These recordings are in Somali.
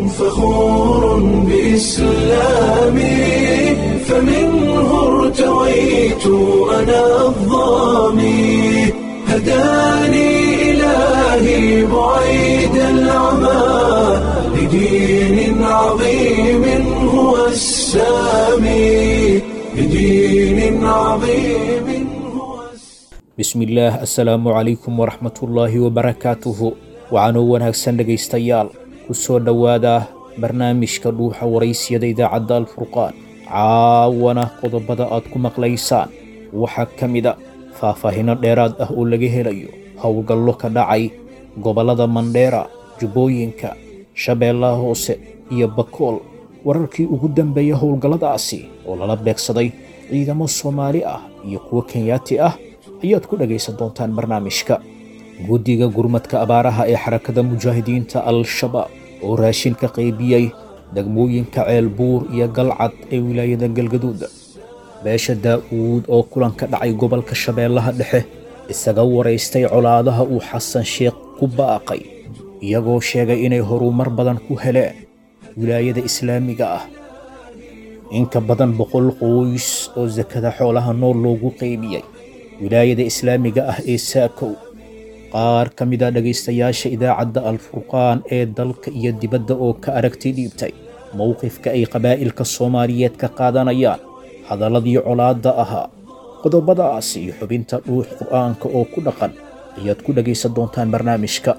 فخور بإسلامي فمنه ارتويت أنا الظامي هداني إلهي بعيد العمى لدين عظيم هو السامي لدين عظيم هو السامي bismillaah assalaamu calaykum waraxmatullaahi wabarakaatuhu waxaanoo wanaagsan dhegaystayaal ku soo dhowaada barnaamijka dhuuxa waraysiyada idaacadda alfurqaan caawana qodobada aad ku maqlaysaan waxaa ka mida faahfaahinno dheeraad ah oo laga helayo howlgallo ka dhacay gobollada mandheera jubbooyinka shabeellaha hoose iyo bakool wararkii ugu dambeeya howlgalladaasi oo lala beegsaday ciidamo soomaali ah iyo kuwo kenyaati ah ayaad ku dhegaysan doontaan barnaamijka guddiga gurmadka abaaraha ee xarakada mujaahidiinta al-shabaab oo raashin ka qaybiyey degmooyinka ceelbuur iyo galcad ee wilaayada galgaduud beesha daa'uud oo kulan ka dhacay gobolka shabeellaha dhexe isaga waraystay colaadaha uu xasan sheekh ku baaqay iyagoo sheegay inay horumar badan ku heleen wilaayada islaamiga ah in ka badan boqol qoys oo sakada xoolaha nool loogu qaybiyey wilaayada islaamiga ah ee saakow qaar ka mid a dhegaystayaasha idaacadda alfurqaan ee dalka iyo dibadda oo ka aragti dhiibtay mowqifka ay qabaa'ilka soomaaliyeed ka qaadanayaan hadalladii colaadda ahaa qodobadaas iyo xubinta dhuux qur'aanka oo ku dhaqan ayaad ku dhegaysan doontaan barnaamijka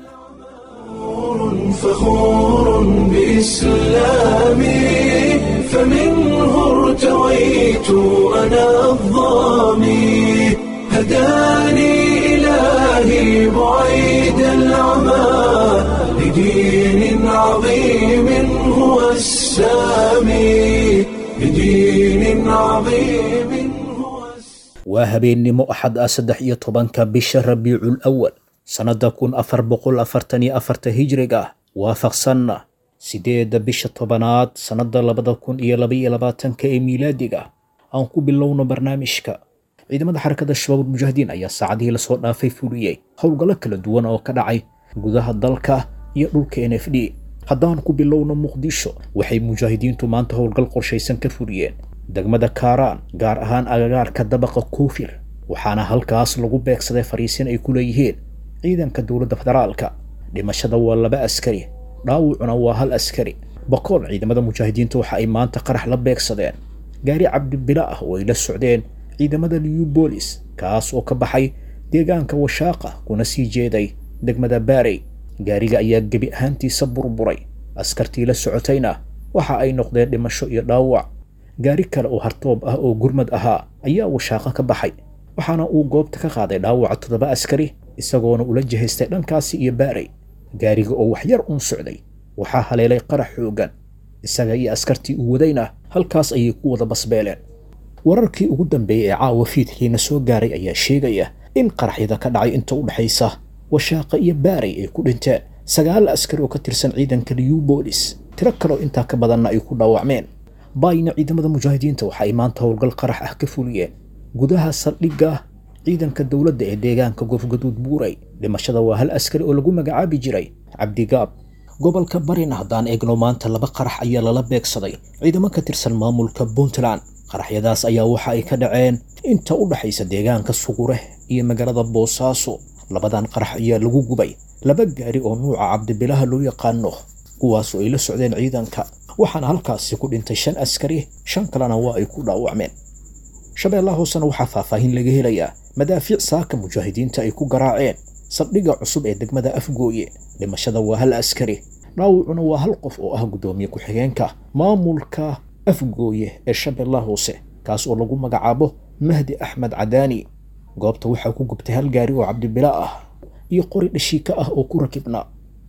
فخور بإسلامي فمنه ارتويت أنا الظامي هداني إلهي بعيد العمى لدين عظيم هو السامي لدين عظيم هو السامي waa habeennimo axad ah saddex iyo tobanka bisha rabiicul awal sannadda kun afar boqol afartan iyo afarta hijriga ah waafaqsanna siddeedda bisha tobanaad sannadda labada kun iyo labaiyo labaatanka ee miilaadiga aan ku bilowno barnaamijka ciidamada xarakada shabaabul mujaahidiin ayaa saacadihii lasoo dhaafay fuliyey howlgallo kala duwan oo ka dhacay gudaha dalka iyo dhulka n f d haddaan ku bilowno muqdisho waxay mujaahidiintu maanta howlgal qorshaysan ka fuliyeen degmada kaaraan gaar ahaan agagaarka dabaqa koofir waxaana halkaas lagu beegsaday fariisin ay ku leeyihiin ciidanka dowladda federaalka dhimashada waa laba askari dhaawucuna waa hal askari bakool ciidamada mujaahidiinta waxa ay maanta qarax la beegsadeen gaari cabdibila ah oo ay la socdeen ciidamada liyu boolis kaas oo ka baxay deegaanka washaaqa kuna sii jeeday degmada baarey gaariga ayaa gebi ahaantiisa burburay askartii la socotayna waxa ay noqdeen dhimasho iyo dhaawac gaari kale oo hartoob ah oo gurmad ahaa ayaa washaaqa ka baxay waxaana uu goobta ka qaaday dhaawaca toddoba askari isagoona ula jihaystay dhankaasi iyo baarey gaariga oo wax yar uun socday waxaa haleelay qarax xooggan isaga iyo askartii uu wadayna halkaas ayay ku wada basbeeleen wararkii ugu dambeeyey ee caawa fiidkiina soo gaaray ayaa sheegaya in qaraxyada ka dhacay inta u dhexaysa washaaqa iyo baarey ay ku dhinteen sagaal askari oo ka tirsan ciidanka liyu boolis tiro kaleo intaa ka badanna ay ku dhaawacmeen baayna ciidamada mujaahidiinta waxa ay maanta howlgal qarax ah ka fuliyeen gudaha saldhigga ciidanka dowladda ee deegaanka goofgaduud buuray dhimashada waa hal askari oo lagu magacaabi jiray cabdigaab gobolka barina haddaan eegno maanta laba qarax ayaa lala beegsaday ciidamo ka tirsan maamulka puntland qaraxyadaas ayaa waxa ay ka dhaceen inta u dhexaysa deegaanka sugure iyo magaalada boosaaso labadan qarax ayaa lagu gubay laba gaari oo nuuca cabdibilaha loo yaqaano kuwaasoo ay la socdeen ciidanka waxaana halkaasi ku dhintay shan askari shan kalena waa ay ku dhaawacmeen shabeellaha hoosena waxaa faahfaahin laga helayaa madaafiic saaka mujaahidiinta ay ku garaaceen saldhigga cusub ee degmada afgooye dhimashada waa hal askari dhaawucuna waa hal qof oo ah guddoomiye ku-xigeenka maamulka afgooye ee shabeellaha hoose kaas oo lagu magacaabo mahdi axmed cadaani goobta waxaa ku gubtay hal gaari oo cabdibila ah iyo qori dhashiika ah oo ku rakibnaa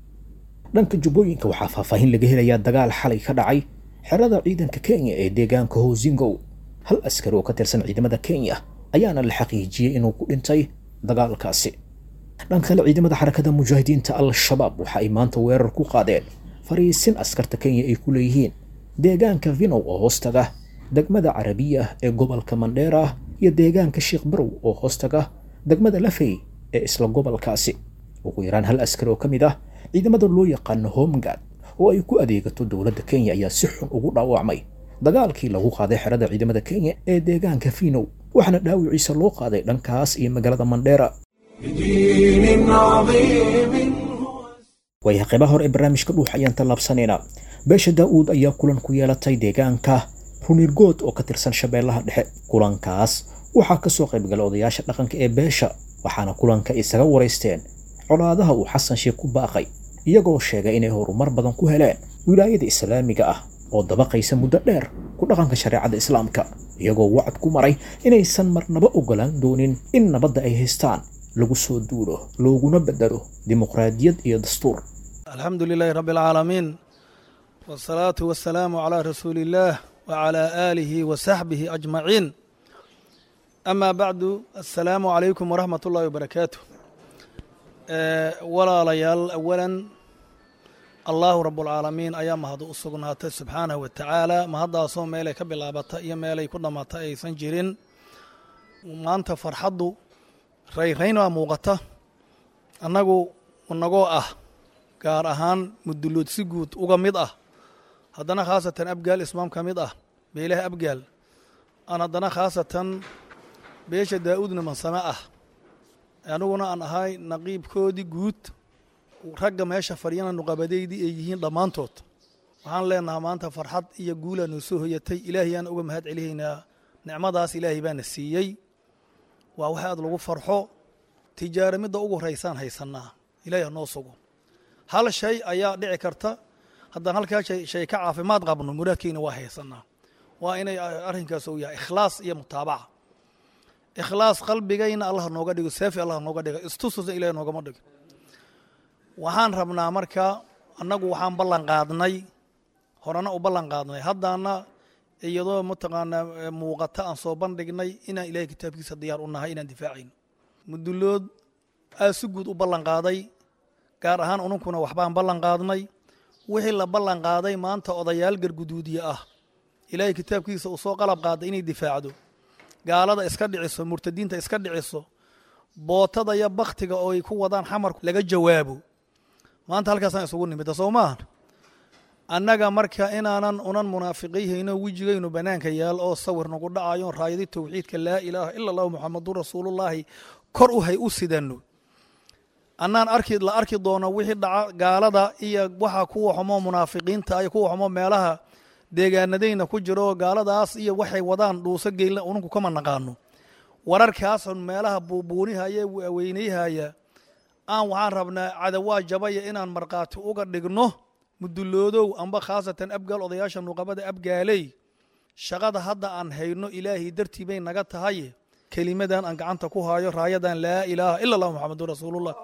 dhanka jubbooyinka waxaa faahfaahin laga helayaa dagaal xalay ka dhacay xerada ciidanka kenya ee deegaanka hoosingow hal askari oo ka tirsan ciidamada kenya ayaana la xaqiijiyey inuu ku dhintay dagaalkaasi dhanka kale ciidamada xarakada mujaahidiinta al-shabaab waxa ay maanta weerar ku qaadeen fariisin askarta kenya ay ku leeyihiin deegaanka vinow oo hoostaga degmada carabiya ee gobolka mandheera iyo deegaanka sheekh barow oo hoostaga degmada lafey ee isla gobolkaasi ugu yaraan hal askari oo ka mid ah ciidamada loo yaqaano homgad oo ay ku adeegato dowladda kenya ayaa si xun ugu dhaawacmay dagaalkii lagu qaaday xerada ciidamada kenya ee deegaanka fiinow waxaana dhaawiciisa loo qaaday dhankaas iyo magaalada mandheera بدين عظيم هو waayahay qaybaha hore ee barnaamijka dhuux ayaan tallaabsanaynaa beesha daa'uud ayaa kulan ku yeelatay deegaanka runirgood oo ka tirsan shabeellaha dhexe kulankaas waxaa ka soo qaybgalay odayaasha dhaqanka ee beesha waxaana kulanka isaga waraysteen colaadaha uu xasan sheekh ku baaqay iyagoo sheegay inay horumar badan ku heleen wilaayada islaamiga ah oo dabaqaysa muddo dheer ku dhaqanka shareecada islaamka iyagoo wacad ku maray inaysan marnaba ogolaan doonin in nabadda ay haystaan lagu soo duulo looguna bedelo dimuqraadiyad iyo dastuur alxamdu lilaahi rabbi alcaalamiin wasalaatu wasalaamu calaa rasuuli illaah wacalaa aalihi wa saxbihi ajmaciin amaa bacdu assalaamu calaykum waraxmat ullahi wabarakaatu walaalayaal awalan allaahu rabbulcaalamiin ayaa mahad u sugnaatay subxaanahu wa tacaala mahaddaasoo meelay ka bilaabata iyo meelay ku dhammaata aysan jirin maanta farxaddu rayrayn waa muuqata annagu inagoo ah gaar ahaan mudulood si guud uga mid ah haddana khaasatan abgaal ismaam ka mid ah beelaha abgaal aan haddana khaasatan beesha daa'uudna mansame ah aniguna aan ahay naqiibkoodii guud ragga meesha fadhiyana nuqabadaydii ay yihiin dhammaantood waxaan leenahaa maanta farxad iyo guulaa noo soo hoyatay ilaahiyaan uga mahad celihaynaa nicmadaas ilaahay baana siiyey waa wax aad lagu farxo tijaaro midda ugu horaysaan haysannaa ilaahi hanoo sugo hal shay ayaa dhici karta haddaan halkaa shay shay ka caafimaad qabno muraadkeyna waa haysannaa waa inay arrinkaas uu yahay ikhlaas iyo mutaabaca ikhlaas qalbigayna allah nooga dhigo saafi allah nooga dhigo istustusna ilahi noogama dhigo waxaan rabnaa marka annagu waxaan ballan qaadnay horena u ballan qaadnay haddaana iyadoo mataqaanaa muuqata aan soo bandhignay inaan ilahay kitaabkiisa diyaar u nahay inaan difaacayno mudulood aa si guud u ballan qaaday gaar ahaan ununkuna waxbaan ballan qaadnay wixii la ballan qaaday maanta odayaal garguduudiye ah ilaahay kitaabkiisa uu soo qalab qaaday inay difaacdo gaalada iska dhiciso murtadiinta iska dhiciso bootada iyo baktiga oo ay ku wadaan xamarku laga jawaabo maanta halkaasaan isugu nimida soo maahan annaga marka inaanan unan munaafiqayhayno wejigaynu bannaanka yaal oo sawir nagu dhacayo raayadi towxiidka laa ilaaha ila allahu muxamadun rasuulullaahi kor u hay u sidanno annaan arki la arki doono wixii dhaca gaalada iyo waxa kuwa xumo munaafiqiinta iyo kuwa xumo meelaha deegaanadayna ku jiro gaaladaas iyo waxay wadaan dhuuso geylna ununku kama naqaano wararkaasun meelaha buubuunihaya weynayhaya aan waxaan rabnaa cadawaa jabaya inaan markhaati uga dhigno muduloodow amba khaasatan abgaal odayaasha nuqabada abgaaley shaqada hadda aan hayno ilaahay dartii bay naga tahay kelimadan aan gacanta ku hayo raayadan laa ilaaha ila allah muxamadun rasuulullah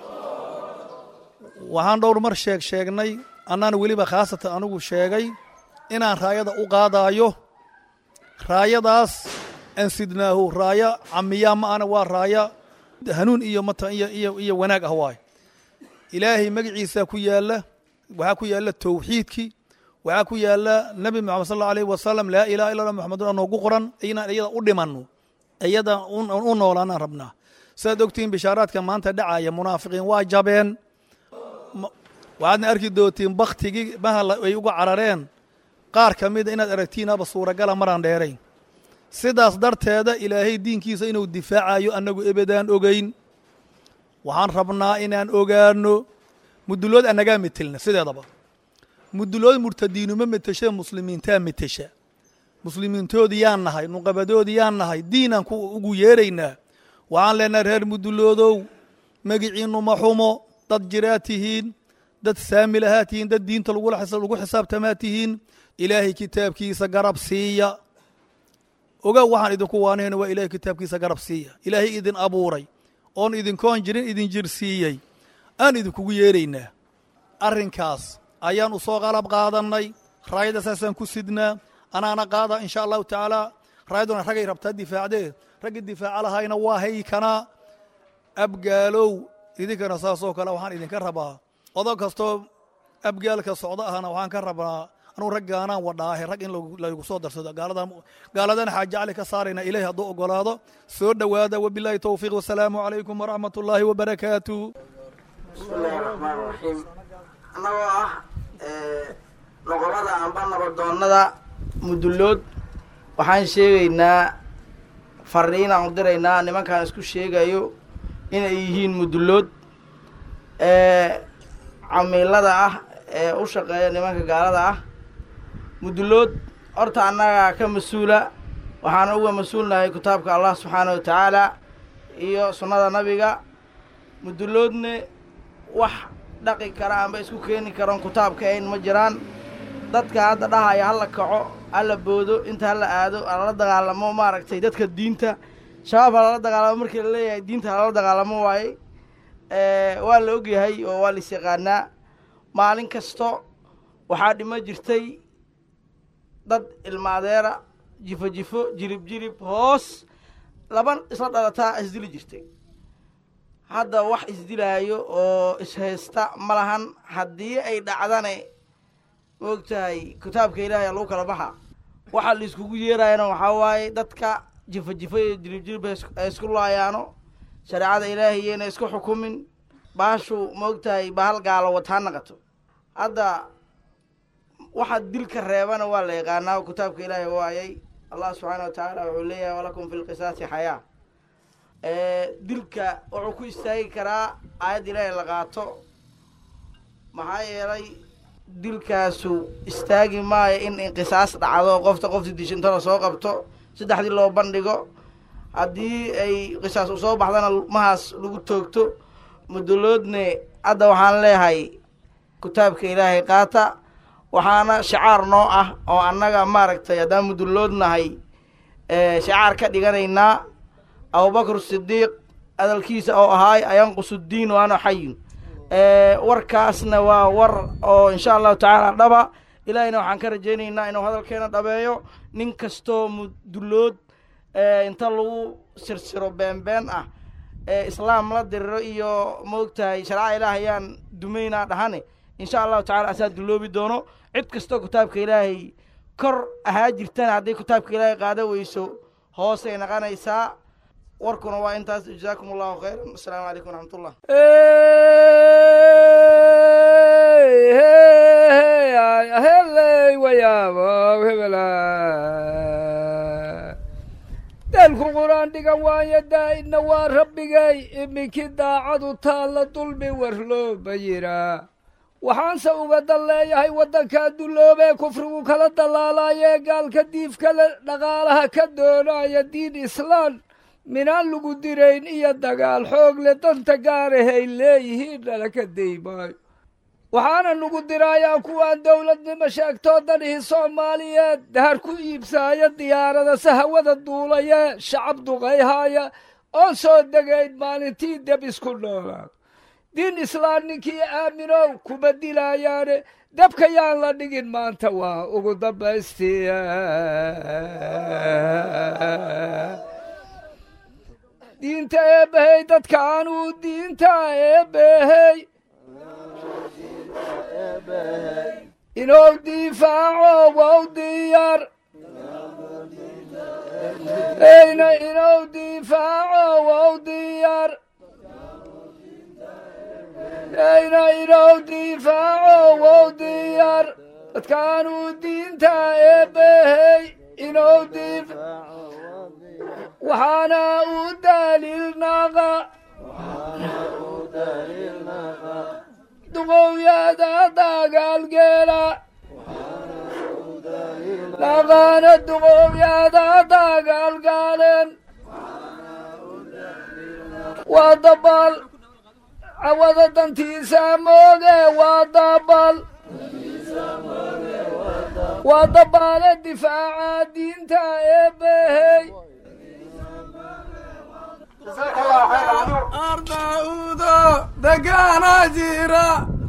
waxaan dhowr mar sheeg sheegnay annaan weliba khaasatan anigu sheegay inaan raayada u qaadayo raayadaas aan sidnaahu raaya camiyaa ma ana waa raaya hanuun iyo mata iyo iyo iyo wanaag ah waay ilaahay magaciisa ku yaala waxaa ku yaala towxiidkii waxaa ku yaala nebi moxamed sal allahu alayh wasalam laa ilaha illa allah muxamadun noogu qoran inaan iyada u dhimanno iyada u noolaanaan rabnaa sidaad ogtihiin bishaaraadka maanta dhacaya munaafiqiin waa jabeen waxaadna arki doontiin baktigii mahal ay uga carareen qaar ka mida inaad aragtiinaba suuragala maraan dheerayn sidaas darteeda ilaahay diinkiisa inuu difaacayo annagu ebedaan ogeyn waxaan rabnaa inaan ogaano mudulood annagaa metelna sideedaba mudulood murtadiinuma meteshe muslimiintaa metesha muslimiintoodii yaan nahay nuqabadoodii yaan nahay diinaan ugu yeeraynaa waxaan leenahay reer muduloodow magiciinnu ma xumo dad jiraa tihiin dad saamilahaa tihiin dad diinta lagu xisaabtamaa tihiin ilaahay kitaabkiisa garab siiya oga waxaan idinku waanayna waa ilahay kitaabkiisa garab siiya ilaahay idin abuuray oon idinkoon jirin idin jir siiyey aan idinkugu yeeraynaa arrinkaas ayaan u soo qalab qaadannay raayada saasaan ku sidnaa anaana qaada insha allahu tacaala raayaduna raggay rabtaa difaacdee raggii difaaca lahayna waa haykanaa abgaalow idinkana saasoo kale waxaan idinka rabaa odo kastoo abgaalka socdo ahna waxaan ka rabaa anuu raggaanaan wadhaahe rag in laygu soo darsado gaaladana xaaje cali ka saarayna ilahi hadduu ogolaado soo dhowaada wabilaahi towfiiq wasalaamu calaykum waraxmat ullaahi wabarakaatu bismillahi raxmaan raxiim annagoo ah amba nabadoonnada mudullood waxaan sheegaynaa fariinaan u diraynaa nimankaan isku sheegayo inay yihiin mudullood ee camiilada ah ee u shaqeeya nimanka gaalada ah mudullood horta annagaa ka mas-uula waxaana uga mas-uulnahay kitaabka allah subxaana wa tacaala iyo sunnada nabiga mudulloodne wax dhaqi kara amba isku keeni karoon kitaabka ayn ma jiraan dadka hadda dhahaya hala kaco hala boodo inta hala aado halala dagaalamo maaragtay dadka diinta shabaab halala dagaalamo markii la leeyahay diinta halala dagaalamo waaye waa la ogyahay oo waa lais yaqaanaa maalin kasto waxaa dhimo jirtay dad ilmaadeera jifo jifo jirib jirib hoos laban isla dhalataa isdili jirtay hadda wax isdilaayo oo ishaysta ma lahan haddii ay dhacdane maogtahay kitaabka ilaahay lagu kala baxa waxaa la iskugu yeerayana waxaa waaye dadka jifo jifo iyo jirib jirib ay isku laayaano shareecada ilaahiyena isku xukumin baashu maogtahay bahal gaalo wataa naqato hadda waxa dilka reebana waa la yaqaanaa oo kitaabka ilaahay waayay allah subxaana wa tacaala wuxuu leeyahay walakum fi lqisaasi xayaa dilka wuxuu ku istaagi karaa aayadda ilaahay la qaato maxaa yeelay dilkaasu istaagi maayo in inqisaas dhacdo qofta qofti dishinto la soo qabto saddexdii loo bandhigo haddii ay qisaas u soo baxdana mahaas lagu toogto muduloodne hadda waxaan leeyahay kitaabka ilaahay qaata waxaana shacaar noo ah oo annaga maaragtay haddaan mudulloodnahay shacaar ka dhiganaynaa abubakr sidiiq hadalkiisa oo ahaay ayanqusuddiin waana xayin warkaasna waa war oo insha allahu tacaala dhaba ilaahayna waxaan ka rajaynaynaa inuu hadalkeena dhabeeyo nin kastoo mudullood inta lagu sirsiro beenbeen ah islaam la diriro iyo maogtahay sharca ilaah ayaan dumaynaa dhahane insha allahu tacala asaa dulloobi doono cid kastoo kitaabka ilaahay kor ahaa jirtana hadday kitaabka ilaahay qaada weyso hoosay naqanaysaa warkuna waa intaas jazaakum allahu khayran asalaamu calaykum waraxmat ullah heley wayaabo hebela daalku qur-aan dhigan waayo daa'idna waa rabbigay iminkii daacadu taalla dulmi warlooba yiraa waxaanse uga dan leeyahay waddankaa dulloobee kufrigu kala dallaalaayee gaalka diifkale dhaqaalaha ka doonaya diin islaan minaan lagu dirayn iyo dagaal xoog le danta gaarahay leeyihiin dhala ka daymaayo waxaana nugu diraayaa kuwaan dowladnimo sheegtoo danihii soomaaliyeed dahar ku iibsaaya diyaarada sahawada duulaya shacab duqayhaaya oon soo degayn maalintii deb isku noolaado diin islaan ninkii aaminow kuma dilaayaane dabka yaan la dhigin maanta waa ugu dambaystii diinta eebbahey dadka aanuu diinta eebbahey inuu difaaco wow diyaar eyna inuu difaaco wow diyaar eyna inuu difaaco wow diyaar dadkaanuu diinta eebbahey inuu dif waxaana u daliilnaqa duqowyada dagaalgeela naqaana duqowyada dagaalgaaleen waa dabal cawada dantiisa mooge waa dabal waa dabaale difaaca diinta eebbahey ardaudo degaana jira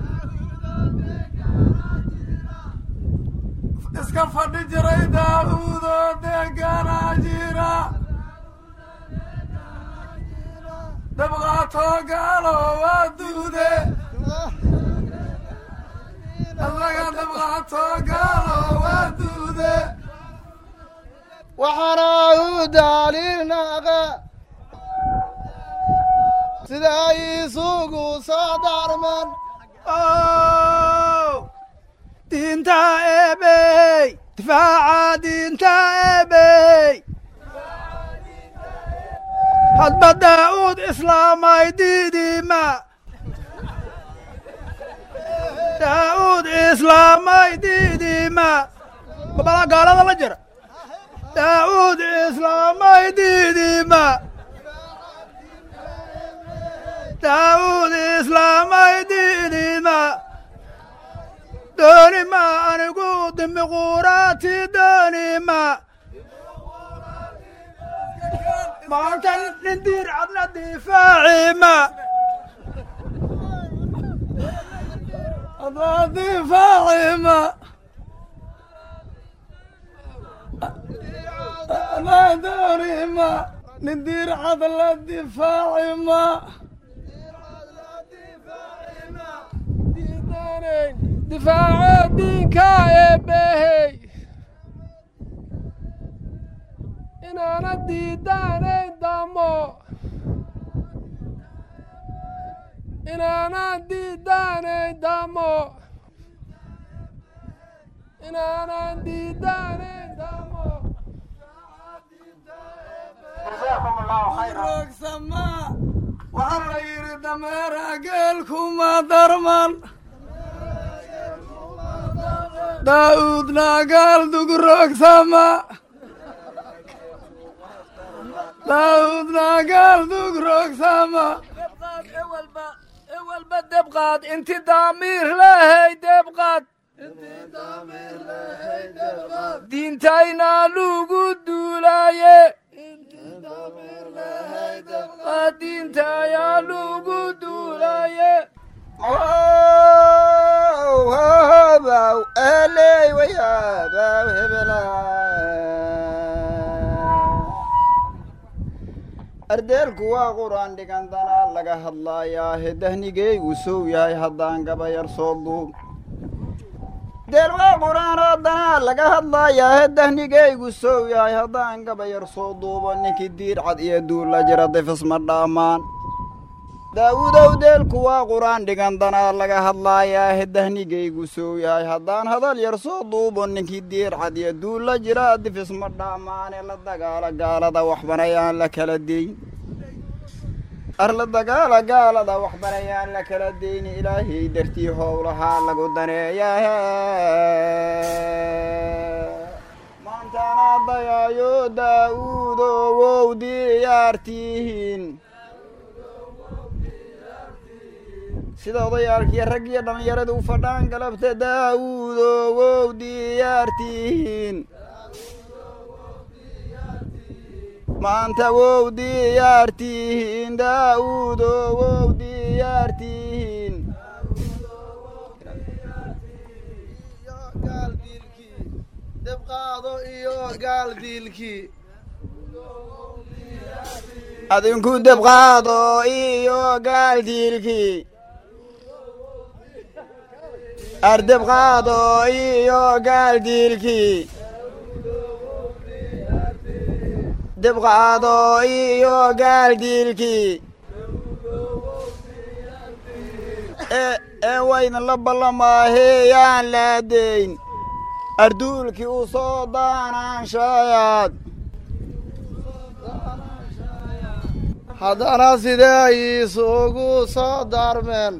iska fadhi jiray daaudo degaana jira dabqaato gaalo waa duude asaga dabqaato gaalo waa duude waxaana u daliilnaqa sida ay isugu soo darman diinta eebe difaaca diinta eebey hadba daa'uud islaamay diidima daa'uud islaamay diidima babala gaalada la jira daa'uud islaamay diidima daa'uud islaamay diidima doonima anigu dimiquuraati doonima maanta nin diir cadna difaacima adna difaacima adna doonima nin diir cadla difaacima difaaca diinka eebbehey inaana diidaanayn damo inaana diidaanayn damo inaanan diidaanayn damo roogsama waxaa la yidhi dameera geelkuma darman daa'uudna gaal dugroogsama daa'uudna gaal dugroogsama ewalba debqaad inti daamiir lehey debqaad diintayna lugu duulaaye diintayaa lugu duulaaye ardeelku waa qur'aan dhigan danaa laga hadlaayaa hedahnigeygu sow yahay haddaan gabayar soo duub deel waa qur'aan oo danaa laga hadlaayaa hedahnigeygu sow yahay haddaan gabayar soo duubo ninkii diir cad iyo duulla jira difis ma dhaamaan daawudow deelku waa qur'aan dhigan danaa laga hadlaayaa hedahnigeygu sow yahay haddaan hadal yar soo duubo ninkii diir cad iyo duulla jira difis ma dhaamaane la dagaala gaalada waxbanayaan la kala deyn ar la dagaala gaalada waxbanayaan la kala deyni ilaahay dartii howlahaa lagu daneeyaa maantana dayaayo daa'uudo wow diyaartihiin sida odayaalkiiyo rag iyo dhallinyaradu u fadhaan galabta daa'uudo wow diyaartihiin maanta wow diyaartihiin daa'uudo wow diyaartihiin debqaado iyo gaal diilkii adinku debqaado iyo gaal diilkii ardebqaado iyo gaal diilkii debqaado iyo gaal diilkii ee waydan la ballamaaheeyaan laadayn arduulkii u soo daanaanshayaad haddana sidee isugu soo daarmeen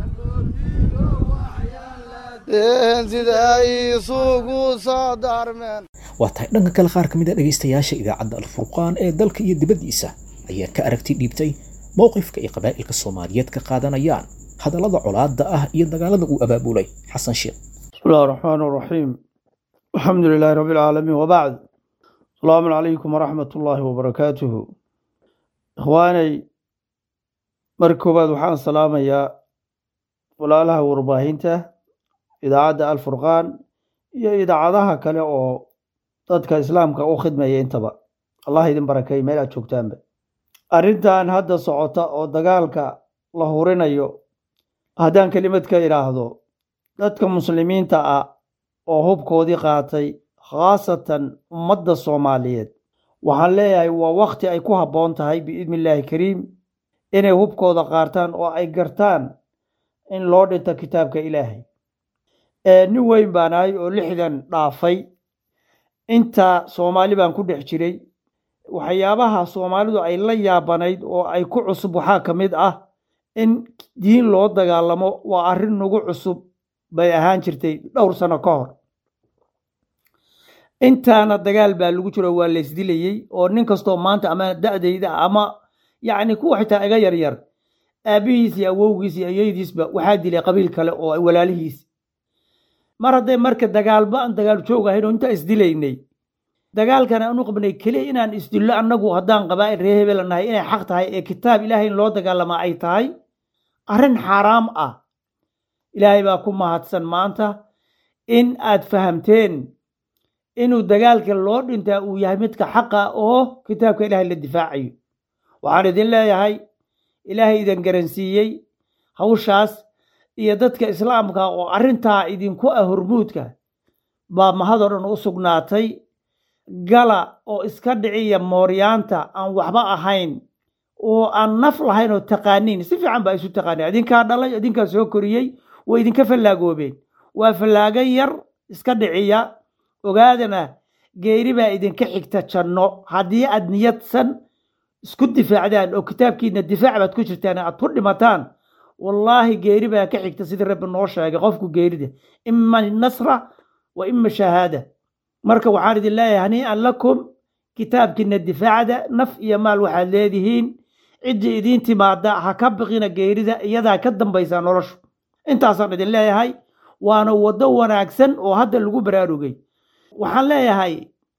sidee isugu soo daarmeen waa tahay dhanka kale qaar ka mid a dhegaystayaasha idaacadda alfurqaan ee dalka iyo dibaddiisa ayaa ka aragti dhiibtay mowqifka ay qabaa'ilka soomaaliyeed ka qaadanayaan hadallada colaadda ah iyo dagaalada uu abaabulay xasan sheekh بسم الله الرحمن الرحيم الحمد لله رب العالمين وبعد السلام عليكم ورحمة الله وبركاته إخواني مركبات وحان سلام يا walaalaha warbaahinta idaacadda alfurqaan iyo idaacadaha kale oo dadka islaamka u khidmaya intaba allah idin barakeey meel aad joogtaanba arrintan hadda socota oo dagaalka la hurinayo haddaan kelimad ka idhaahdo dadka muslimiinta ah oo hubkoodii qaatay khaasatan ummadda soomaaliyeed waxaan leeyahay waa wakti ay ku habboon tahay biidni illaahi kariim inay hubkooda qaataan oo ay gartaan in loo dhinto kitaabka ilaahay nin weyn baan ahay oo lixdan dhaafay inta soomaali baan ku dhex jiray waxyaabaha soomaalidu ay la yaabanayd oo ay ku cusub waxaa ka mid ah in diin loo dagaalamo waa arrin nagu cusub bay ahaan jirtay dhowr sano ka hor intaana dagaal baa lagu jiro waa la isdilayey oo nin kastoo maanta ama da'dayda ama yacni kuwa xitaa iga yaryar aabbihiis iyo awowgiis iyo ayeydiisba waxaa dilay qabiil kale oo walaalihiis mar hadday marka dagaalba aan dagaal joog ahayn oo intaa isdilaynay dagaalkan aan u qabnay keliya inaan isdillo annagu haddaan qabaa'il ree hebela nahay inay xaq tahay ee kitaab ilaahay in loo dagaalamaa ay tahay arrin xaaraam ah ilaahay baa ku mahadsan maanta in aad fahamteen inuu dagaalka loo dhintaa uu yahay midka xaqa oo kitaabka ilaahay la difaacayo waxaan idin leeyahay ilaahay idin garansiiyey hawshaas iyo dadka islaamka oo arrintaa idinku ah hormuudka baa mahadoo dhan u sugnaatay gala oo iska dhiciya mooryaanta aan waxba ahayn oo aan naf lahayn oo taqaaniin si fiican baa isu taqaaniin idinkaa dhalay idinkaa soo koriyey way idinka fallaagoobeen waa fallaagan yar iska dhiciya ogaadana geeri baa idinka xigta janno haddii aad niyadsan isku difaacdaan oo kitaabkiina difaac baad ku jirtaan aad ku dhimataan wallaahi geeri baa ka xigta sidii rabbi noo sheegay qofku geerida ima nasra wa ima shahaada marka waxaan idin leeyahay hanii'an lakum kitaabkiina difaacda naf iyo maal waxaad leedihiin ciddii idiin timaada ha ka biqina geerida iyadaa ka dambaysaa noloshu intaasaan idin leeyahay waana waddo wanaagsan oo hadda lagu baraarugay waxaan leeyahay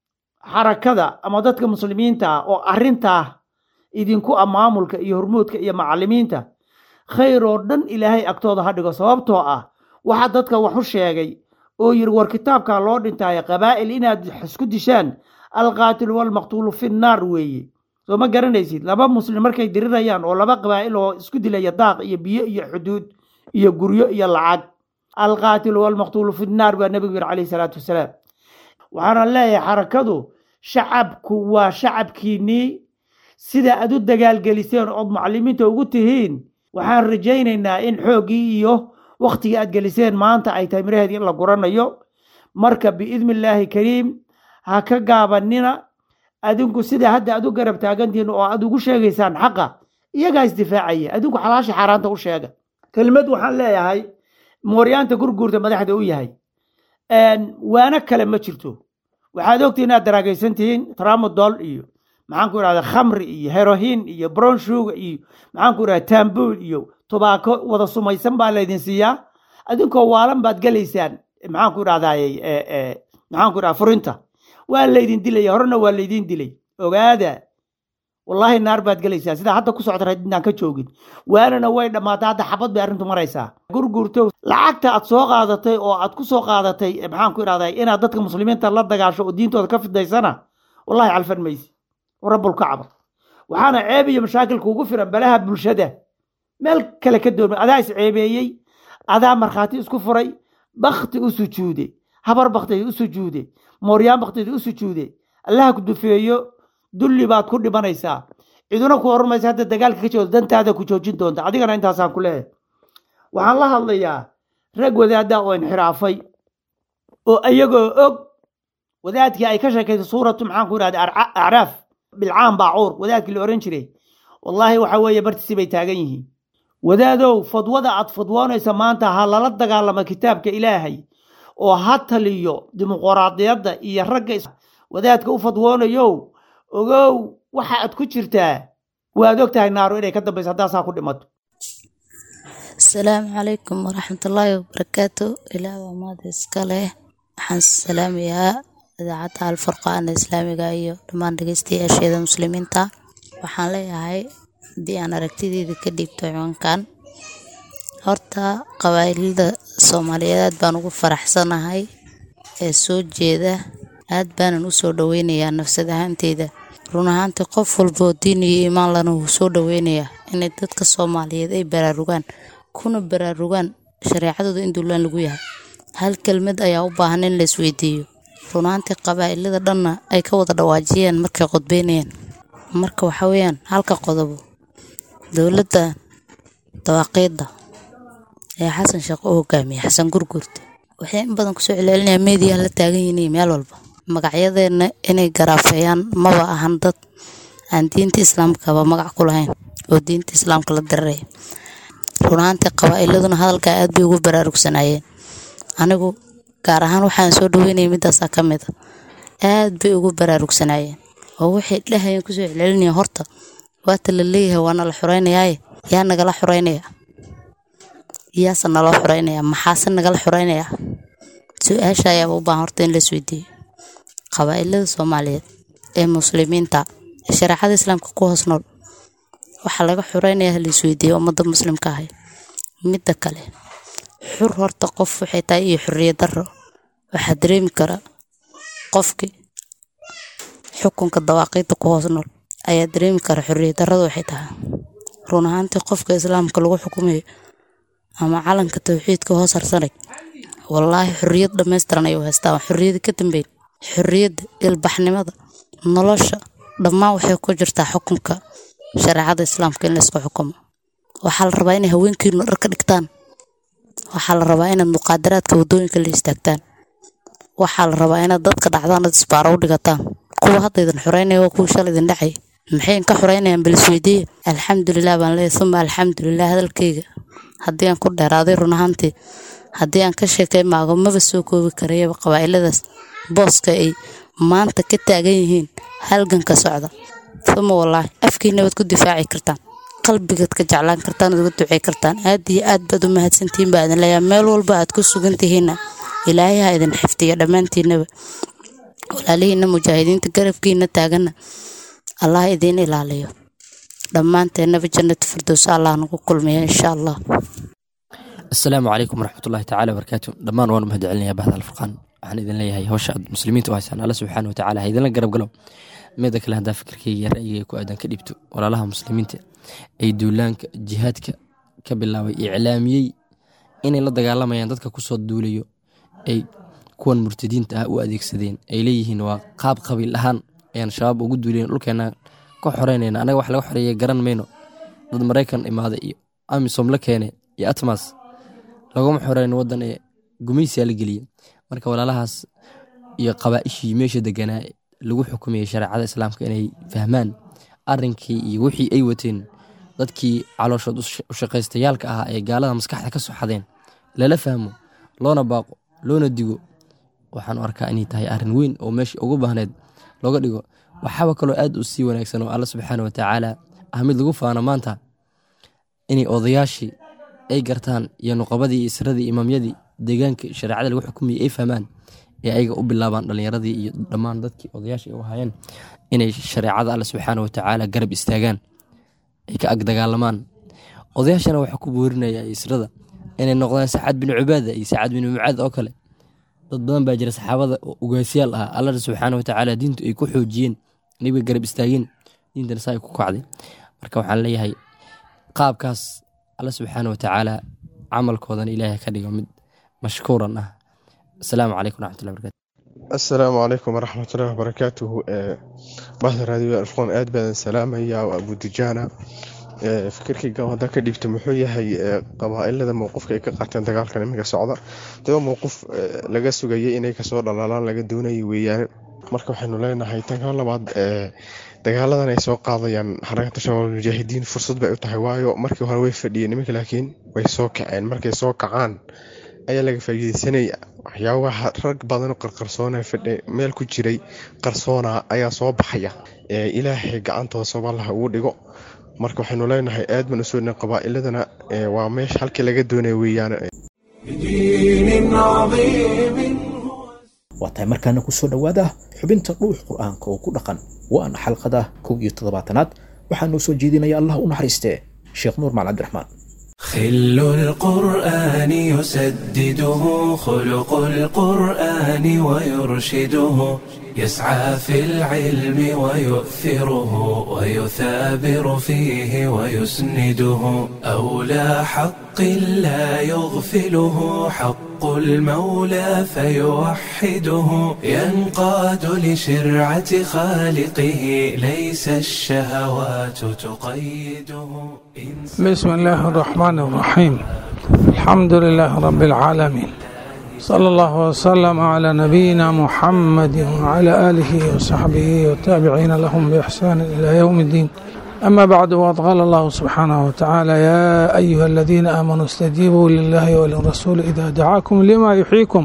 xarakada ama dadka muslimiinta ah oo arrintaa idinku ah maamulka iyo hormuudka iyo macallimiinta khayr oo dhan ilaahay agtooda ha dhigo sababtoo ah waxaa dadka wax u sheegay oo yidhi war kitaabkaa loo dhintaayo qabaa'il inaad isku dishaan alqaatilu walmaqtuulu fi nnaar weeye soo ma garanaysid laba muslim markay dirirayaan oo laba qabaa'il oo isku dilaya daaq iyo biyo iyo xuduud iyo guryo iyo lacag alqaatilu walmaqtuulu fi nnaar baa nebigu yidhi calayhi salaatu wasalaam waxaana leeyahay xarakadu shacabku waa shacabkiinnii sida aad u dagaalgeliseen ood mucalimiinta ugu tihiin waxaan rajaynaynaa in xooggii iyo wakhtigii aad geliseen maanta ay tahay miraheedii in la guranayo marka biidni illaahi kariim ha ka gaabanina adinku sida hadda aad u garab taagantihiin oo aad ugu sheegaysaan xaqa iyagaa isdifaacaya adinku xalaasha xaaraanta u sheega kelmad waxaan leeyahay mooryaanta gurguurta madaxda u yahay waana kale ma jirto waxaad ogtihin inaad daraagaysan tihiin tramadol iyo maxaan ku idhahda khamri iyo herohin iyo bronshuga iyo maxaan ku idhahda tambul iyo tubaako wada sumaysan baa laydin siiyaa adinkoo waalan baad gelaysaan maxaan ku idhahdaye maxaan ku idhahda furinta waa laydin dilaya horena waa laydin dilay ogaada wallaahi naar baad gelaysaa sidaa hadda ku socda inaan ka joogin waanana way dhammaatay hadda xabad bay arrintu maraysaa gurgurto lacagta aad soo qaadatay oo aad ku soo qaadatay maxaan ku idhahdaa inaad dadka muslimiinta la dagaasho oo diintooda ka fidaysana wallahi calfan maysi rabbulkacba waxaana ceeb iyo mashaakilka ugu firan balaha bulshada meel kale ka doormay adaa is ceebeeyey adaa markhaati isku furay bakti u sujuude habar bakteed u sujuude mooryaan bakteed u sujuude allaha ku dufeeyo dulli baad ku dhimanaysaa ciduna ku hormaysa hadda dagaalka ka joodo dantaada ku joojin doonta adigana intaasaan ku leeyahay waxaan la hadlayaa rag wadaada oo inxiraafay oo iyagoo og wadaadkii ay ka sheekaysay suuratu maxaan ku idhahda acraaf bilcaan baacuur wadaadkii la ohan jiray wallaahi waxa weeye bartiisi bay taagan yihiin wadaadow fadwada aad fadwoonaysa maanta ha lala dagaalamo kitaabka ilaahay oo ha taliyo dimuqraadiyadda iyo ragga wadaadka u fadwoonayow ogow waxa aad ku jirtaa waad og tahay naaro inay ka dambayso haddaasaa ku dhimato asalaamu calaykum waraxmatullaahi wabarakaatu ilaah waa maada iska leh waxaan salaamayaa idaacadda alfurqaana islaamiga iyo dhammaan dhegeystayaasheeda muslimiinta waxaan leeyahay haddii aan aragtideeda ka dhiibto ciwankan horta qabaa'ilada soomaaliyeed aad baan ugu faraxsanahay ee soo jeeda aad baanan u soo dhoweynayaa nafsad ahaanteyda run ahaantii qof walboo diin iyo iimaan lana wuu soo dhoweynayaa inay dadka soomaaliyeed ay baraarugaan kuna baraarugaan shareecadooda in duulaan lagu yahay hal kelmad ayaa u baahan in la isweydiiyo run ahaantii qabaa'ilada dhanna ay ka wada dhawaajiyeen markay qodbeynayaan marka waxa weeyaan halka qodobo dowladda dawaaqiidda ee xasan sheekh u hogaamiya xasan gurgurta waxay in badan kusoo celcelinayaan meediyaa la taagan yihiin meel walba magacyadeenna inay garaafeeyaan maba ahan dad aan diinta islaamkaba magac ku lahayn oo diinta islaamka la diraraya runaantii qabaa'iladuna hadalkaa aad bay ugu baraarugsanaayeen anigu gaar ahaan waxaan soo dhaweynaya midaasaa ka mid a aad bay ugu baraarugsanaayeen oo waxay dhahayeen kusoo celcelinaya horta waata la leeyahay waana la xureynayaaye yaa nagala xureynaya yaase naloo xureynaya maxaase nagala xureynaya su-aasha ayaaba u baahan horta in la isweydiiyo qabaa'ilada soomaaliyeed ee muslimiinta ee shareecada islaamka ku hoos nool waxaa laga xureynaya hala isweydiiyo ummadda muslimka ahay midda kale xur horta qof waxay tahay iyo xorriyad darro waxaa dareemi kara qofkii xukunka dawaaqiidda ku hoos nool ayaa dareemi kara xorriyad darrada waxay tahay run ahaantii qofka islaamka lagu xukumayo ama calanka tawxiidka hoos harsanay wallaahi xorriyad dhammaystiran ayuu haystaa xorriyada ka dambeyn xorriyadda ilbaxnimada nolosha dhammaan waxay ku jirtaa xukunka shareecada islaamka in laysku xukumo waxaa la rabaa inay haweenkiinu dhar ka dhigtaan waxaa la rabaa inaad muqaadaraadka waddooyinka la istaagtaan waxaa la rabaa inaad dadka dhacdaan ad isbaaro u dhigataan kuwa hadda idin xoreynaya waa kuwa shal idin dhacay maxay inka xoreynayaan balisweydiiya alxamdulilah baan leeyahay uma alxamdulilah hadalkayga haddii aan ku dheeraaday run ahaantii haddii aan ka sheekay maago maba soo koobi karayaba qabaa'iladaas booska ay maanta ka taagan yihiin halganka socda uma wallaahi afkiina waad ku difaaci kartaan qalbigaad ka jeclaan kartaan waad uga ducey kartaan aad iyo aad baad u mahadsantihiin baa idin leeyahay meel walba aad ku sugan tihiinna ilaahay ha idin xifdiyo dhammaantiinaba walaalihiina mujaahidiinta garabkiina taaganna allah idiin ilaaliyo dhammaanteennaba jannatu firdows allah nagu kulmiya insha allah asalaamu calaykum waraxmatullahi tacala wabarakaatu dhammaan waan mahad celinayaa bahda alfurqaan waxaan idin leeyahay hawsha aad muslimiinta u haysaan alla subxaana wa tacala ha idinla garab galo mida kale haddaa fikirkayga ra'yigay ku aadan ka dhibto walaalaha muslimiinta ay duulaanka jihaadka ka bilaabay iclaamiyey inay la dagaalamayaan dadka kusoo duulayo ay kuwan murtadiinta ah u adeegsadeen ay leeyihiin waa qaab qabiil ahaan ayaan shabaab ugu duuleen dhulkeena ka xoreynayna anaga wax laga xoreeya garan mayno dad maraykan imaada iyo amisom la keene iyo atmas laguma xoreyn wadan ee gumaysiyaa la geliye marka walaalahaas iyo qabaa'ishii meesha deganaa lagu xukumayay shareecada islaamka inay fahmaan arinkii iyo wixii ay wateen dadkii calooshood u shaqaystayaalka ahaa ee gaalada maskaxda ka soo xadeen lala fahmo loona baaqo loona digo waxaan u arkaa inay tahay arrin weyn oo meesha ugu baahneed looga dhigo waxaaba kaloo aad u sii wanaagsan oo alla subxaana wa tacaala ah mid lagu faano maanta inay odayaashii ay gartaan iyo nuqabadii iyo isradii imaamyadii deegaanka shareecada lagu xukumayay ay fahmaan ee ayaga u bilaabaan dhallinyaradii iyo dhammaan dadkii odayaasha ay u hayeen inay shareecada alla subxaana wa tacaala garab istaagaan ay ka ag dagaalamaan odayaashana waxaa ku boorinaya israda inay noqdaan sacad bin cubaada iyo sacad bin mucaad oo kale dad badan baa jira saxaabada oo ugaasyaal ah alla subxaana wa tacaala diintu ay ku xoojiyeen nabiga garab istaageen diintana saa ay ku kacday marka waxaan leeyahay qaabkaas alla subxaana wa tacaala camalkoodana ilaahay ka dhigo mid mashkuuran ah asalaamu calaykum waraxmatullahi barakatu asalaamu calaykum waraxmatullahi wabarakaatuhu bahda raadiyo alfqoon aad baadan salaamaya waa abudijaana fikirkayga hadda ka dhibta muxuu yahay qabaailada mowqifka ay ka qaateen dagaalkan iminka socda daba mowqif laga sugayay inay kasoo dhalaalaan laga doonayay weeyaan marka waxaynu leenahay tan ka labaad dagaaladan ay soo qaadayaan xarakata shabaab mujaahidiin fursad bay u tahay waayo markii hore way fadhiyeen iminka laakiin way soo kaceen markay soo kacaan ayaa laga faa'iideysanaya waxyaabaha rag badan qarqarsoona fadhe meel ku jiray qarsoona ayaa soo baxaya ilaahay gacantooda sabaalaha ugu dhigo marka waxaynu leenahay aad baan usoo dhin qabaa'iladana waa meesha halkii laga doonaya weeyaan waa tahay markaana kusoo dhowaada xubinta dhuux qur-aanka oo ku dhaqan waana xalqada kow iyo toddobaatanaad waxaa noo soo jeedinaya allah u naxariistee sheekh nuur maal cabdiraxmaan خل القرآن يسدده خلق القرآن ويرشده يسعى في العلم ويؤثره ويثابر فيه ويسنده أولى حق لا يغفله حق المولى فيوحده ينقاد لشرعة خالقه ليس الشهوات تقيده بسم الله الرحمن الرحيم الحمد لله رب العالمين صلى الله وسلم على نبينا محمد وعلى آله وصحبه والتابعين لهم بإحسان إلى يوم الدين أما بعد وقد قال الله سبحانه وتعالى يا أيها الذين آمنوا استجيبوا لله وللرسول إذا دعاكم لما يحييكم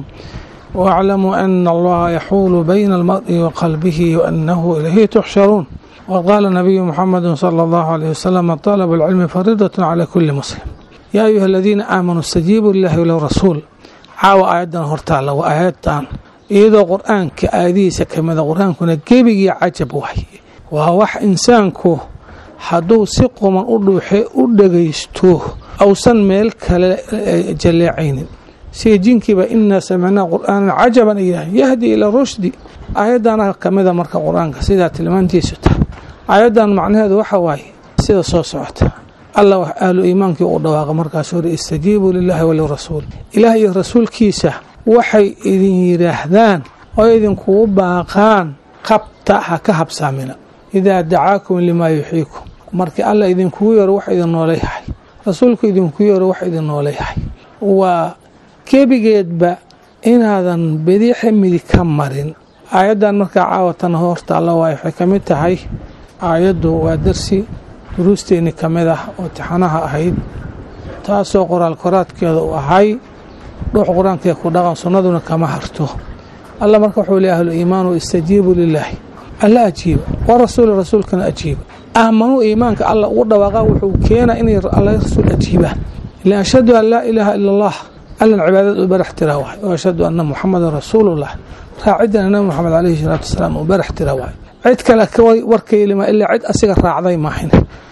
واعلموا أن الله يحول بين المرء وقلبه وأنه إليه تحشرون وقال النبي محمد صلى الله عليه وسلم طلب العلم فريضة على كل مسلم يا أيها الذين آمنوا استجيبوا لله وللرسول caawa aayaddan hortaalla waa aayaddan iyadoo qur-aanka aayadihiisa kamida qur-aankuna gebigii cajab waaye waa wax insaanku hadduu si quman u dhuuxe u dhagaysto ausan meel kale jalleecaynin sida jinkiiba inaa samicnaa qur'aanan cajaban ay yidhaaheen yahdi ilaa rushdi aayaddana kamida marka qur-aanka sidaa tilmaantiisu tahay aayaddan macnaheedu waxa waaye sida soo socota allah wax ahlu iimaankii u dhawaaqa markaas hore istajiibuu lilaahi walirasuul ilaah iyo rasuulkiisa waxay idin yidhaahdaan oo idinkugu baaqaan qabta ha ka habsaamina idaa dacaakum limaa yuxiikum markii allah idinkugu yeero wax idin nooleyahay rasuulku idinku yeero wax idin nooleyahay waa gebigeedba inaadan bediixa midig ka marin aayaddan markaa caawatan horta alla waay waxay ka mid tahay aayaddu waa darsi duruusteenni ka mid ah oo tixanaha ahayd taasoo qoraal koraadkeeda u ahay dhuux qur-aankee ku dhaqan sunnaduna kama harto alla marka wuxuu leey ahlu iimaanu istajiibuu lilaahi alla ajiiba wa rasuuli rasuulkana ajiiba aamanuu iimaanka alla ugu dhawaaqa wuxuu keenaa inay alla rasuul ajiibaan ila ashhadu an laa ilaaha ila allah allan cibaadad u barax tira waay oo ashhadu anna muxamadan rasuulullah raaciddana nabi moxamed caleyhi salaatu wasalaam uu barax tira waay cid kale warkaylima ilaa cid asiga raacday maahin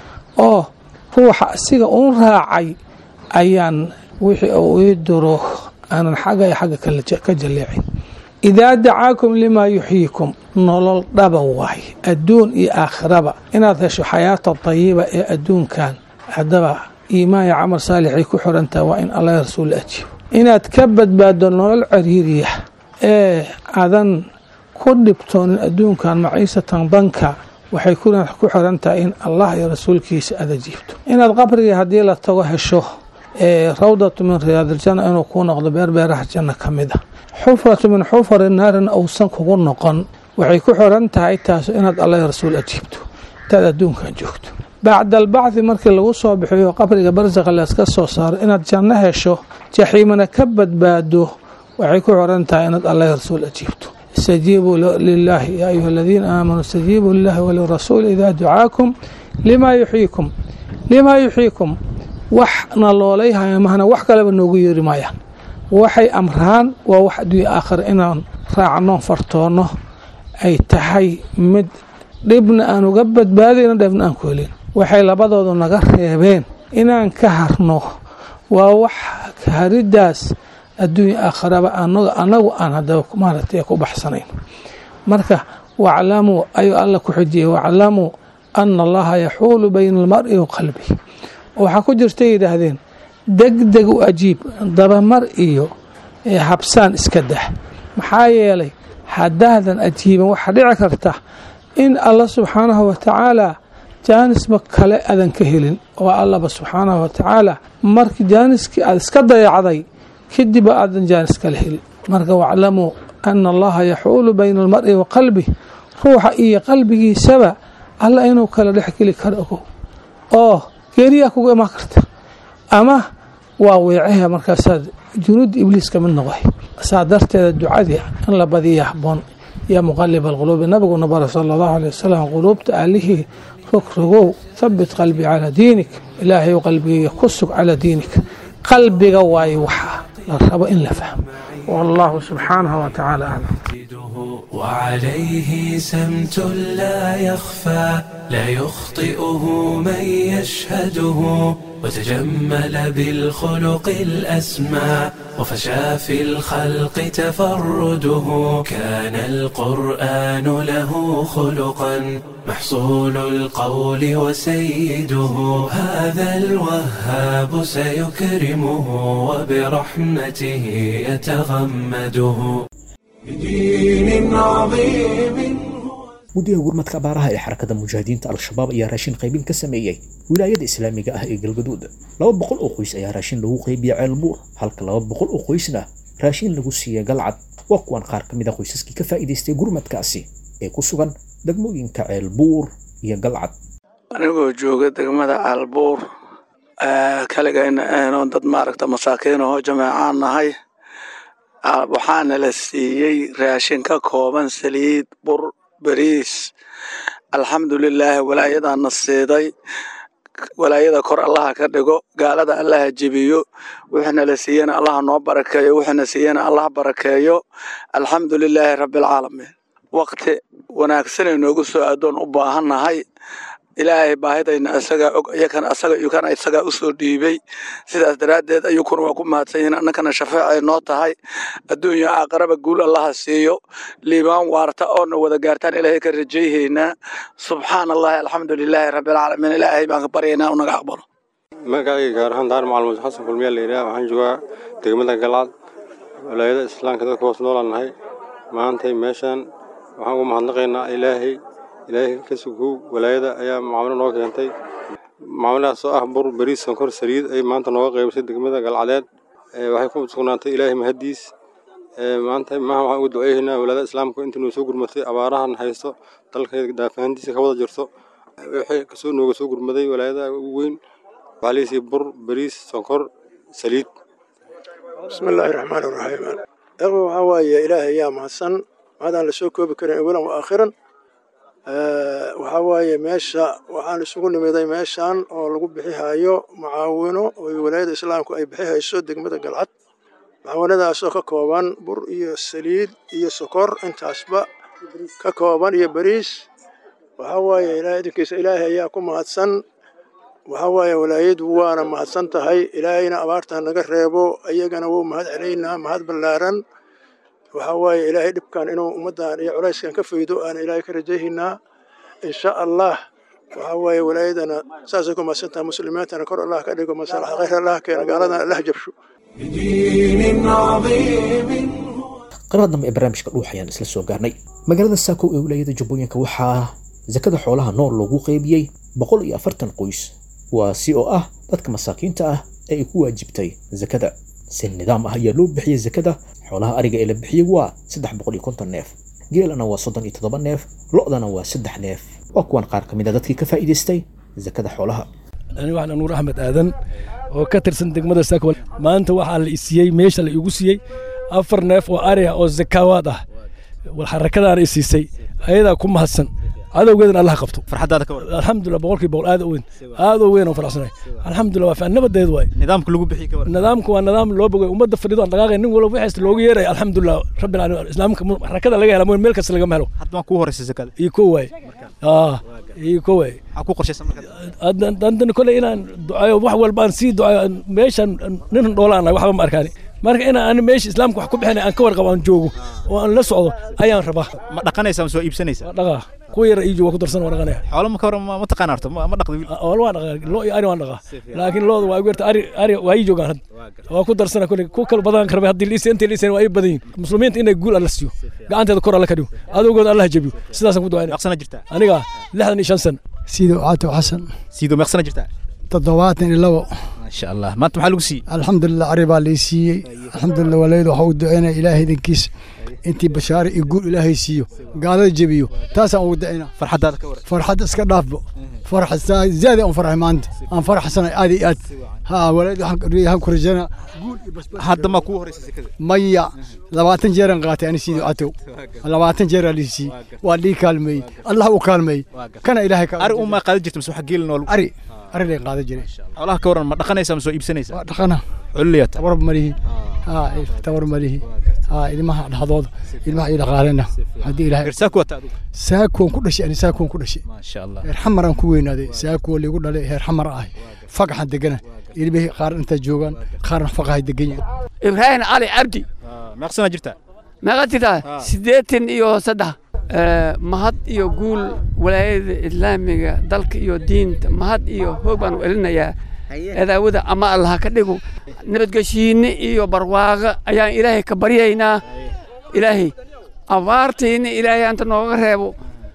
oo ruuxa asiga uun raacay ayaan wixii uu ii duro aanan xagga iyo xagga ka jalleecin idaa dacaakum limaa yuxyiikum nolol dhaba waay adduun iyo aakhiraba inaad hesho xayaata dayiba ee adduunkan haddaba iimaan iyo camal saalixay ku xirantaha waa in allah rasuul ajiibo inaad ka badbaaddo nolol cariiriya ee adan ku dhibtoonin adduunkan maciisatan danka waxay ku xiran tahay in allah iyo rasuulkiisa aada jiibto inaad qabriga haddii la tago hesho rawdatu min riyaadiljanna inuu kuu noqdo beerbeeraha janna ka mid a xufratu min xufari naarina uusan kugu noqon waxay ku xiran tahay taas inaad allah iyo rasuul ajiibto intaad adduunkan joogto bacda albacdi markii lagu soo bixiyo qabriga barsaqa layska soo saaro inaad janno hesho jaxiimana ka badbaado waxay ku xiran tahay inaad allah iyo rasuul ajiibto istajiibuu lilaahi yaa ayuha aladiina aamanuu istajiibuu lilahi walirasuuli idaa ducaakum limaa yuxyiikum limaa yuxyiikum wax naloolayhaya mahna wax kaleba noogu yeeri maayaan waxay amraan waa wax adduunya aakhira inaan raacno fartoonno ay tahay mid dhibna aan uga badbaadayno dheebna aan ku helin waxay labadoodu naga reebeen inaan ka harno waa wax hariddaas adduunya aakharaba anagu aan hadaba maaragtay ku baxsanayn marka waclamuu ayuu alla ku xijiyey waclamuu ana allaha yaxuulu bayna almar'i wa qalbi waxaa ku jirta yidhaahdeen degdeg u ajiib dabamar iyo habsaan iska dah maxaa yeelay haddaadan ajiiban waxaa dhici karta in alla subxaanahu wa tacaala jaanisba kale aadan ka helin oo allaba subxaanahu wa tacaala markii jaaniskii aad iska dayacday kadib aadan jaanis kala helin marka waclamuu ana allaha yaxuulu bayna almar'i wa qalbi ruuxa iyo qalbigiisaba alla inuu kala dhex geli karo ogow oo geeriyaa kugu imaan karta ama waa weecaha markaasaad junuudda ibliis ka mid noqday saa darteeda ducadii in la badiya habboon yaa muqalib alquluubi nabiguna bara sala allahu alay wasalam quluubta aalihii rogrogow habit qalbii calaa diinik ilaahay qalbigayga ku sug calaa diinik qalbiga waaye waxaa la rabo in la fahmo wallahu subxaanahu wa tacaala aclam وعليه سمت لا يخفى لا يخطئه من يشهده وتجمل بالخلق الأسمى وفشى في الخلق تفرده كان القرآن له خلقا محصول القول وسيده هذا الوهاب سيكرمه وبرحمته يتغمده بدين عظيم guddiga gurmadka abaaraha ee xarakada mujaahidiinta al-shabaab ayaa raashin qaybin ka sameeyey wilaayada islaamiga ah ee galgaduud laba boqol oo qoys ayaa raashin lagu qeybiya ceelbuur halka laba boqol oo qoysna raashin lagu siiyey galcad waa kuwan qaar ka mid a qoysaskii ka faa'iidaystay gurmadkaasi ee ku sugan degmooyinka ceelbuur iyo galcad anigoo jooga degmada caalbuur kaligayna ahno dad maaragta masaakiin ahoo jameecaan nahay waxaana la siiyey raashin ka kooban saliid bur beriis alxamdulilaahi walaayadaana siiday walaayada kor allaha ka dhigo gaalada allaha jebiyo wuxuuna la siiyena allaha noo barakeeyo wuxuuna siiyena allah barakeeyo alxamdulilaahi rabbialcaalamiin waqti wanaagsanay noogu soo adoon u baahannahay ilaahay baahidayna isagaa og iyakana asaga iyukana isagaa usoo dhiibay sidaas daraaddeed ayukuna waa ku mahadsan yihiin annakana shafeecay noo tahay adduunya aakaraba guul allaha siiyo liibaan waarta oona wada gaartaan ilaahay ka rajayhaynaa subxaana allahi alxamdu lilaahi rabbilcaalamiin ilaahay baan ka baryaynaa u naga aqbalo magacayga gaar ahaan daar macalmuud xasan kulmiyaa la yidhaha waxaan joogaa degmada galcad walaayada islaamka dadka hoos noolaan nahay maantay meeshaan waxaan ugu mahadnaqaynaa ilaahay ilaahay ka sugow walaayada ayaa macaamilo noo keentay macaamiladaas oo ah bur beriis sonkor saliid ay maanta nooga qaybisay degmada galcadeed waxay ku sugnaantay ilaahay mahaddiis maanta maha waxaan ugu duceynaynaa walaayada islaamka intii noo soo gurmatay abaarahan haysto dalka daafahantiisa ka wada jirto wixii kasoo nooga soo gurmaday walaayada ugu weyn waxaa leesiiyey bur beriis sonkor saliid bismillaahi raxmaani raxiim eqo waxaa waaye ilaahay ayaa mahadsan mahadaan la soo koobi karin awalan wa aakhiran waxaa waaye meesha waxaan isugu nimiday meeshan oo lagu bixihaayo mucaawino oo walaayada islaamku ay bixihayso degmada galcad mucaawinadaasoo ka kooban bur iyo saliid iyo sokor intaasba ka kooban iyo beriis waxaa waaye ilaahay idinkiisa ilaahay ayaa ku mahadsan waxaa waaye walaayadu waana mahadsan tahay ilaahayna abaarta naga reebo iyagana wuu mahad celaynaa mahad ballaaran waxaa waaye ilaahay dhibkan inuu ummaddan iyo culayskan ka faydo aan ilaahay ka rajayhaynaa insha allah waxaa waaye walaayadana saasay ku mahadsan tahay muslimiintana kor allah ka dhigo masalaxa khayr allah keena gaaladana allah jabsho qaraar dambe ee barnaamijka dhuux ayaan isla soo gaarnay magaalada saako ee wilaayada jubbooyinka waxaa sakada xoolaha nool loogu qeybiyey boqol iyo afartan qoys kuwaasi oo ah dadka masaakiinta ah ee ay ku waajibtay sakada si nidaam ah ayaa loo bixiyey sakada xoolaha ariga ee la bixiyey waa saddex boqol iyo konton neef geelana waa soddon iyo toddoba neef lo'dana waa saddex neef waa kuwan qaar ka mid a dadkii ka faa'iidaystay sakada xoolaha aniga waxaan nuur axmed aadan oo ka tirsan degmada saako maanta waxaa la isiiyey meesha la igu siiyey afar neef oo ari ah oo zakaawaad ah xarakadaana i siisay ayadaa ku mahadsan cadowgeedana allah qabto farxadaada ka waran alxamdulilah boqolkii boqol aad u weyn aad u weyn oo faraxsanay alxamdulilah waa fiican nabadeed waay nidaamka lagu bixi ka waran nidaamka waa nidaam loo bogay ummadda fadhido aan dhaqaaqay nin walba wixii loogu yeeray alxamdulilah rabbil caalamiin islaamka xarakada laga hela meel kasta lagama helo hadda waan kuu horeysa zakada iyo ko waay aa iyo ko waay maxaa ku qorshaysan marka haddana koley inaan ducayo wax walba aan sii ducayo meeshan nin dhoolaan waxba ma arkaani marka inaan ani meesha islaamka wax ku bixinay aan ka warqabo aan joogo oo aan la socdo ayaan rabaa ma dhaqanaysaa ma soo iibsanaysaa dhaqaa kuwa yar iijo waa ku darsan waa dhaqanaya xoolo ma ka waran ma taqaan horta ma dhaqda wiil xoolo waa dhaqaa lo iyo ari waan dhaqaa laakiin looda waa igu yarta ari ari waa ii joogaan hadda waa ku darsana kulli ku kala badan karabay haddii liisa intii liisa waa ii badan yihin muslimiinta inay guul alla siiyo gacanteeda kor alla ka dhigo adowgooda allah jabiyo sidaasaan ku ducaynaya meeqsana jirtaa aniga lixdan iyo shan san siido caato xasan siido meeqsana jirtaa toddobaatan iyo labo maasha allah maanta maxaa lagu siiyey alxamdulilah ari baa lay siiyey alxamdulilah walayadu waxa uu ducaynaya ilaahay idinkiis intii bashaare iyo guul ilaahay siiyo gaalada jebiyo taasaan ugu ducaynaa farxadaada ka waran farxadda iska dhaafbo farxa zaadi aan farxay maanta aan farxsanay aad iyo aad ha walayadu waxaan ku rajaynaa guul iyo basbas hadda maa kuu horeysa zakada maya labaatan jeeraan qaatay ani siido catow labaatan jeeraa lii siiyey waa lii kaalmeeyey allah u kaalmeeyey kana ilaahay ari umaa qaadan jirta mise waxa geelin oo ari ari lay qaadan jiray xoolaha ka waran ma dhaqanaysaa ma soo iibsanaysaa waa dhaqana culliya tabar malihi ha tabar malihi ha ilmaha dhaxdooda ilmaha iyo dhaqaalena haddii ilaahay saako wata adigu saakoon ku dhashay ani saakoon ku dhashay maasha allah heer xamaraan ku weynaaday saakoo liigu dhalay heer xamar ah fagaxan degana ilmihii qaar inta joogaan qaarna faqahay degan yihin ibraahim cali cabdi meeqsana jirtaa meeqa jirtaa siddeetan iyo saddex mahad iyo guul walaayada islaamiga dalka iyo diinta mahad iyo hoog baan u elinayaa adaawada ama allaha ka dhigo nabadgeshiinne iyo barwaaqo ayaan ilaahay ka baryaynaa ilaahay abaartiinna ilaahay anta nooga reebo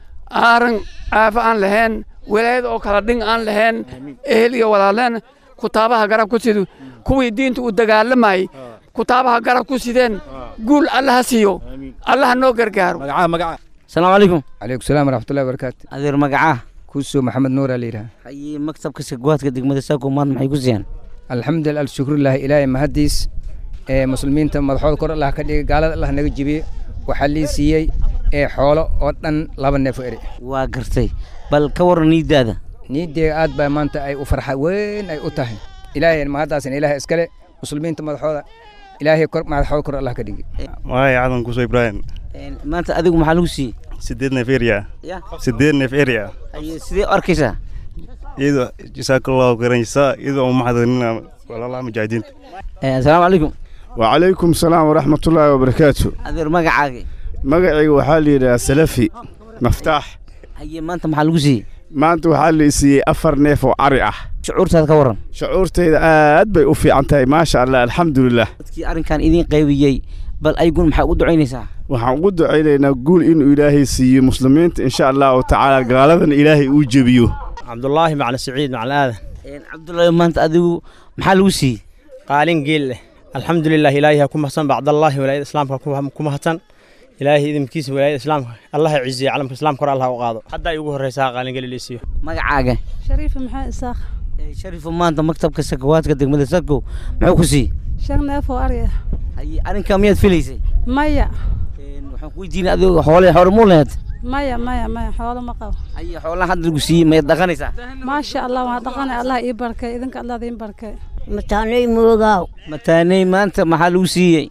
aaran caafo aan lahayn walaayad oo kala dhing aan lahayn ehel iyo walaaleen kutaabaha garab ku sidu kuwii diinta u dagaalamayay kutaabaha garab ku sideen guul allaha siiyo allaha noo gargaaro magaca magaca asalaamu calaykum calaykum salaam waraxmatullahi wabarakaatu adeer magacaa kuusoo maxamed nuur aa la yidhaha haye maktabka sakawaadka degmada saako maanta maxay ku siiyaan alxamdulilah alshukrulillahi ilaahay mahadiis ee muslimiinta madaxooda kor allah ka dhigay gaalada allah naga jibiye waxaa lii siiyey ee xoolo oo dhan laba neef oo eri waa gartay bal ka waran niidaada niideega aad baa maanta ay u farxa weyn ay u tahay ilaahay mahaddaasina ilaahay iskale muslimiinta madaxooda ilaahay kor madaxooda kor allah ka dhigay waay cadan kuso ibraahim maanta adigu maxaa lagu siiyey sideed neef area Ya. sideed neef area haye sidee u arkaysaa iyadoo jasaakallahu khayran jasaa iyadoo u maxadinina walaalaha mujaahidiinta asalaamu calaykum وعليكم السلام ورحمة الله وبركاته adeer magacaaga مقعي وحالي يا سلفي مفتاح haye maanta maxaa lagu siiyey maanta waxaa la isiiyey afar neef oo cari ah shucuurtaada ka waran shucuurtayda aad bay u fiican tahay maasha allah alxamdulilah dadkii arrinkan idiin qaybiyey bal ayguna maxaa ugu ducaynaysaa waxaan ugu ducaynaynaa guul inuu ilaahay siiyo muslimiinta insha allahu tacaala gaaladan ilaahay uu jebiyo cabdulaahi macali siciid macali aadan cabdullaahi maanta adigu maxaa lagu siiyey qaalin geel leh alxamdulilah ilaahay ha ku mahadsan bacdallaahi walaayada islaamka ku ku mahadsan ilaahay idinkiisa walaayada islaamka allah ha ciziya calamka islaamka hor allah ha u qaado hadda ay ugu horreysaa qaalin geel liisiyo magacaaga shariifa maxaa isaaq shariifo maanta maktabka sakawaadka degmada sarko muxuu ku siiyey shan neef oo ari ah haye arrinkaa miyaad filaysay maya waxaan ku weydiinay adigu xoole xoole muu laheed maya maya maya xoolo ma qabo haye xoolaha hadda lagu siiyey mayaad dhaqanaysaa maasha allah waan dhaqanay allah ii barkay idinka allah idiin barkay mataanay moogaaw mataanay maanta maxaa lagu siiyey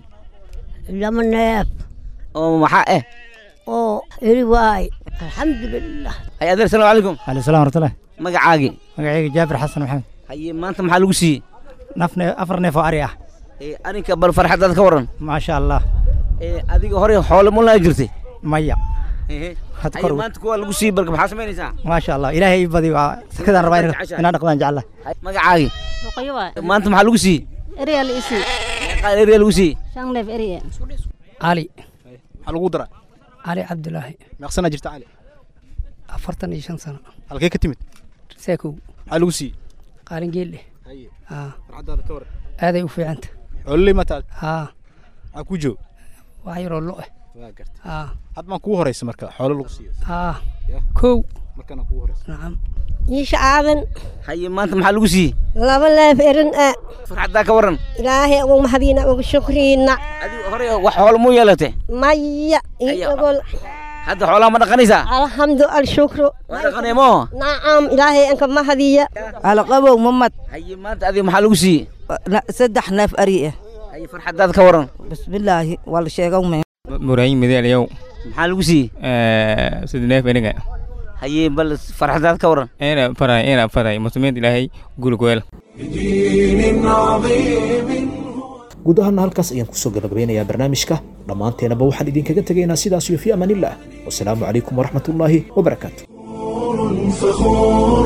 lama neef oo maxaa eh oo eri waay alxamdulilah haye adeer salaamu calaykum aleykum salaam warahmatullahi magacaagi magacayga jaabir xasan maxamed haye maanta maxaa lagu siiyey naf neef afar neef oo ari ah ee arrinka bal farxadaad ka waran maasha allah ee adiga hore xoole ma laha jirtay maya Ehe. Had haye kor- maanta kuwaa lagu siiyey balka maxaa samaynaysaa maasha allah ilaahay ii badi waa sakadaan rabaa inaan- inaan dhaqdaan jecla magacaagi ruqyo waay maanta maxaa lagu siiyey eriyaa la isii qaal eriya lagu siiyey shan neef eriya maxaa cali lagu daraa cali cabdulaahi meeqsanaa jirta cali afartan iyo shan sano halkee ka timid saakow maxaa lagu siiyey qaalin geelle haye aa farxadaada ka waran aaday u fiicanta xoololey ma taal haa maxaa kuu joog wax yaroo lo eh waa gartay aa had maan kugu horeysa marka xoolo lagu siiyo aa kow markana kugu horeysa nacam iisha aadan haye maanta maxaa lagu siiyey laba neef erin ah farxadaa ka waran ilaahay ugu mahadiina ugu shukriina adigu hore wax xoolo muu yeelatay maya ii ogol hadda xoolaha ma dhaqanaysaa alxamdu alshukru waa dhaqanay moo nacam ilaahay anka mahadiya alqabow mamad haye maanta adiga maxaa lagu siiyey saddex neef ari ah haye farxadaad ka waran bismillaahi waa la sheegan me murayin midaalyow maxaa lagu siiyey sida neef eniga haye bal farxadaad ka waran ina faray ina faray muslimiinta ilaahay gulgweel بدين عظيم guud ahaana halkaas ayaan kusoo gabagabeynayaa barnaamijka dhammaanteenaba waxaan idinkaga tegaynaa sidaas iyo fi amaanillah wasalaamu calaykum waraxmatullaahi wabarakaatu فخور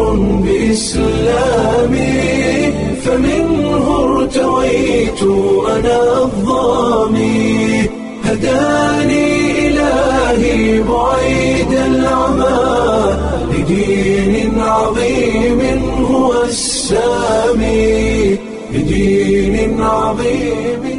بإسلامي فمنه ارتويت أنا الظامي هداني إلهي بعيد العمى لدين عظيم هو السامي لدين عظيم